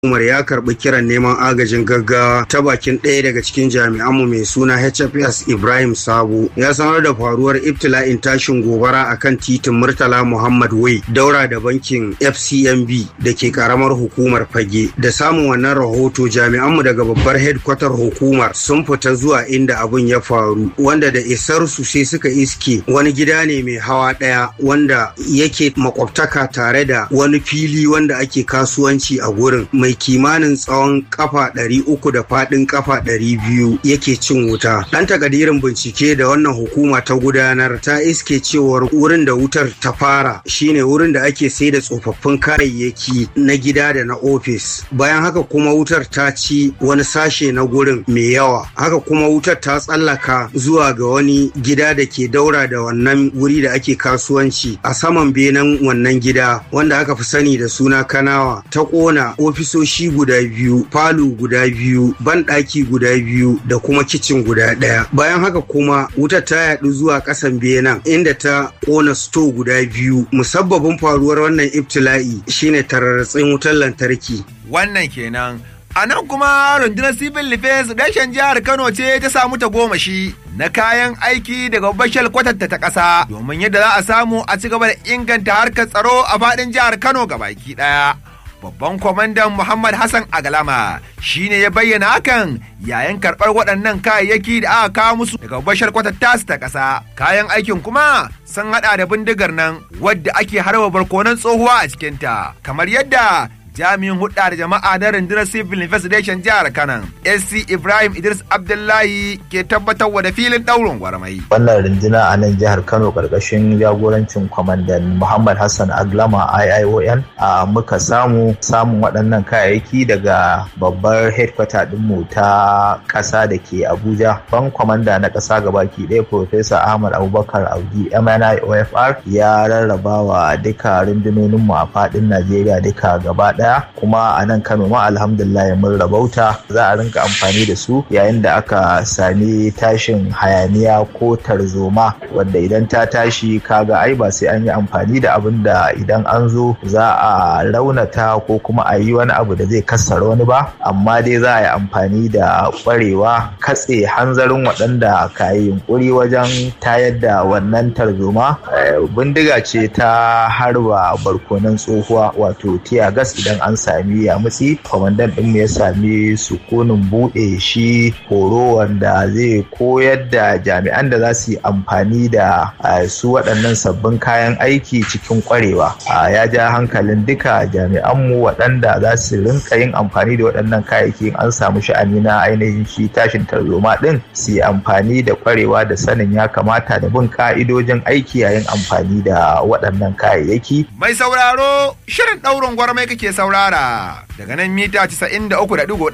Umar ya karbi kiran neman agajin gaggawa ta bakin ɗaya daga cikin jami'anmu mai suna HFS Ibrahim Sabo ya sanar da faruwar ibtila'in tashin gobara a kan titin Murtala Muhammad Wai daura da bankin FCMB da ke karamar hukumar Fage. Da samun wannan rahoto jami'anmu daga babbar headquarter hukumar sun fita zuwa inda abun ya faru wanda da isar su sai suka iske wani gida ne mai hawa ɗaya wanda yake makwabtaka tare da wani fili wanda ake kasuwanci a gurin mai mai kimanin tsawon kafa ɗari uku da faɗin kafa ɗari biyu yake cin wuta. Ɗan takadirin bincike da wannan hukuma ta gudanar ta iske cewar wurin da wutar ta fara shine wurin da ake sai da tsofaffin kayayyaki na gida da na ofis. Bayan haka kuma wutar ta ci wani sashe na gurin mai yawa. Haka kuma wutar ta tsallaka zuwa ga wani gida da ke daura da wannan wuri da ake kasuwanci a saman benen wannan gida wanda aka fi sani da suna kanawa ta ƙona ofisoshi ofisoshi guda biyu falo guda biyu banɗaki guda biyu da kuma kicin guda ɗaya bayan haka kuma wutar ta yaɗu zuwa ƙasan benin inda ta ƙona sto guda biyu musabbabin faruwar wannan ibtila'i shine tararratsin wutar lantarki wannan kenan A nan kuma rundunar civil defense reshen jihar Kano ce ta samu ta goma shi na kayan aiki daga bashal kwatanta ta ƙasa domin yadda za a samu a ci gaba da inganta harkar tsaro a faɗin jihar Kano gabaki ɗaya. babban kwamandan Muhammad Hassan Agalama shi ne ya bayyana hakan yayin karɓar waɗannan kayayyaki da aka kawo musu daga bashar kwatattasu ta ƙasa. Kayan aikin kuma sun haɗa da bindigar nan wadda ake harba barkonan tsohuwa a cikinta, kamar yadda jami'in hudda da jama'a na rundunar civil investigation jihar kanan sc ibrahim idris abdullahi ke tabbatarwa da filin daurin gwarmai wannan runduna a nan jihar kano karkashin jagorancin kwamandan muhammad hassan aglama iion a muka samu samun waɗannan kayayyaki daga babbar headquarter dinmu ta ƙasa da ke abuja ban kwamanda na ƙasa gabaki ɗaya professor ahmad abubakar audi mni ofr ya rarraba wa duka rundunoninmu a faɗin najeriya duka gaba ɗaya kuma a nan kano ma alhamdulillah mun rabauta za a rinka amfani da su yayin da aka sami tashin hayaniya ko tarzoma wanda idan ta tashi kaga ai ba sai an yi amfani da abin da idan an zo za a raunata ko kuma a yi wani abu da zai kassara wani ba amma dai za a yi amfani da kwarewa katse hanzarin waɗanda ka yi yunkuri wajen tayar da wannan tarzoma bindiga ce ta harba barkonan tsohuwa wato tiya gas idan an sami yamutsi kwamandan ɗinmu ya sami sukunin buɗe shi horo wanda zai koyar da jami'an da za su yi amfani da su waɗannan sabbin kayan aiki cikin kwarewa ya ja hankalin duka jami'anmu waɗanda za su rinka yin amfani da waɗannan kayayyaki an samu sha'ani na ainihin shi tashin tarzoma ɗin su yi amfani da kwarewa da sanin ya kamata da bin ka'idojin aiki yayin amfani da waɗannan kayayyaki. mai sauraro shirin ɗaurin gwarmai kake saurara daga nan mita 93.1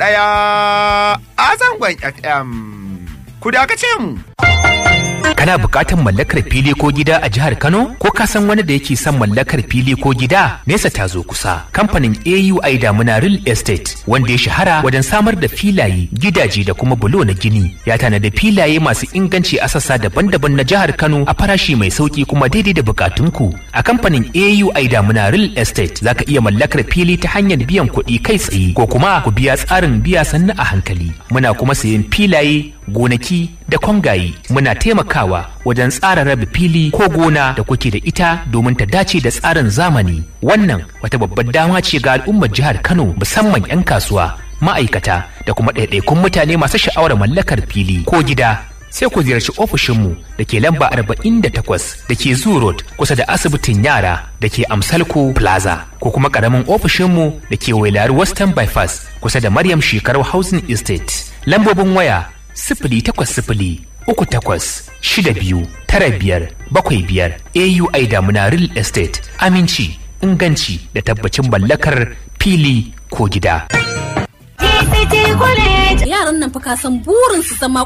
a zangon FM. Ku dakace mu. Kana buƙatar mallakar fili ko gida a jihar Kano? Ko ka san wani da yake son mallakar fili ko gida? Nesa ta zo kusa. Kamfanin AUI Damuna Real Estate wanda ya shahara wajen samar da filaye, gidaje da kuma bulo na gini. Ya tanada filaye masu inganci a sassa daban-daban na jihar Kano a farashi mai sauki kuma daidai da bukatunku. A kamfanin AUI Damuna Real Estate za ka iya mallakar fili ta hanyar biyan kuɗi kai tsaye ko kuma ku biya tsarin biya sannu a hankali. Muna kuma sayen filaye, gonaki da kwangaye. Muna taimakawa wajen tsara rabe fili ko gona da kuke da ita domin ta dace da tsarin zamani. Wannan wata babbar dama ce ga al'ummar jihar Kano musamman 'yan kasuwa, ma'aikata da kuma ɗaiɗaikun mutane masu sha'awar mallakar fili ko gida. Sai ku ziyarci ofishinmu da ke lamba 48 da ke Zoo Road kusa da asibitin yara da ke Amsalko Plaza ko kuma ƙaramin ofishinmu da ke Wailari Western Bypass kusa da Maryam Shekarau Housing Estate. Lambobin waya sifili takwas sifili uku takwas shida biyu tara biyar bakwai biyar AUI Damuna Real Estate aminci inganci da tabbacin mallakar fili ko gida. Yaran nan fa ka san burin su zama